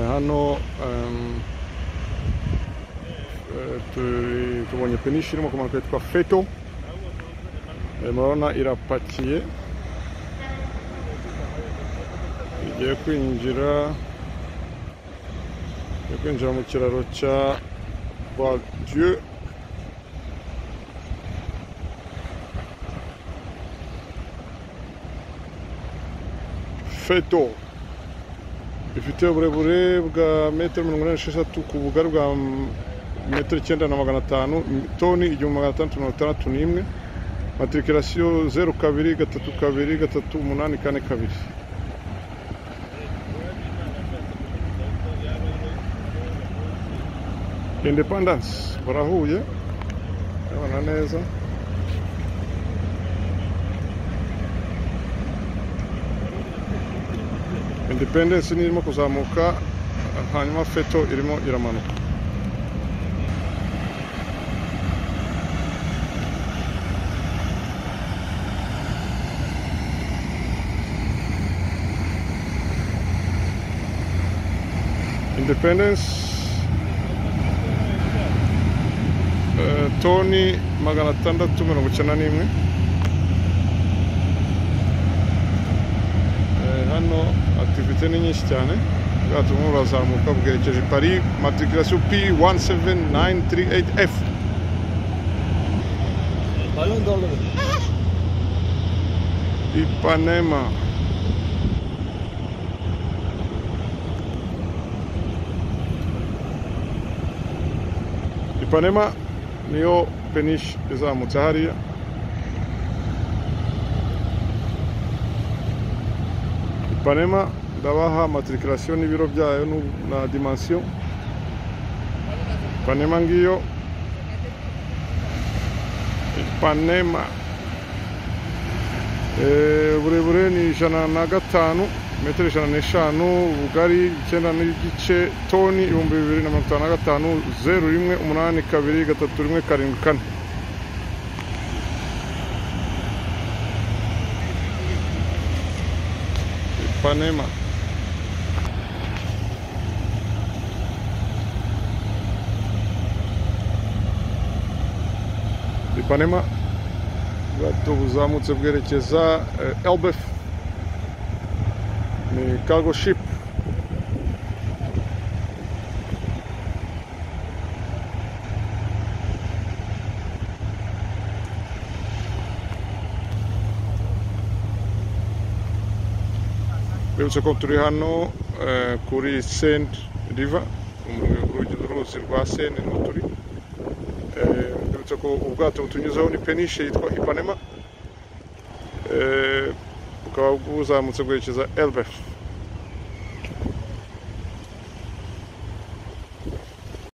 hano ehm, eh, tu- tubonye penishi irimo kumanuka yitwa feto Eh, murabona irapakiye igiye kwinjira igiye kwinjira mu kiraro cya Bois-Dieu feto ifite uburebure bwa metero mirongo inani n'esheshatu ku bugari bwa m- metero icyenda na magana atanu toni igihumbi magana atandatu mirongo itandatu n'imwe matriculation zeru kabiri gatatu kabiri gatatu umunani kane kabiri independence barahuye urabona neza independence ni irimo kuzamuka hanyuma feto irimo iramanuka independence eh, toni magana atandatu mirongo icyenda n'imwe Eh, hano activité ni nyinshi cyane ubwato burimo burazamuka bwerekeje paris matriculation p 17938 f Balon doldurun. ipanema ipanema niyo penish izamutse hariya ipanema ndabaha matriculation n'ibiro byayo nu- na dimension ipanema ngiyo ipanema Eh, uburebure ni ijana na gatanu metero ijana n'eshanu ubugari icyenda n'igice toni ibihumbi bibiri na mirongo itanu na gatanu zeru rimwe umunani kabiri gatatu rimwe karindwi kane ipanema ipanema ubwato buzamutse bwerekeza eh, elbef ni cargo ship rwibutso ko turi hano eh, kuri send river urugi rw'uruzi rwa send niho turi Eh, uretse ko ubwato butunyuzeho ni penishe yitwa ipanema Eh, bukaba buzamutse bwerekeza elbef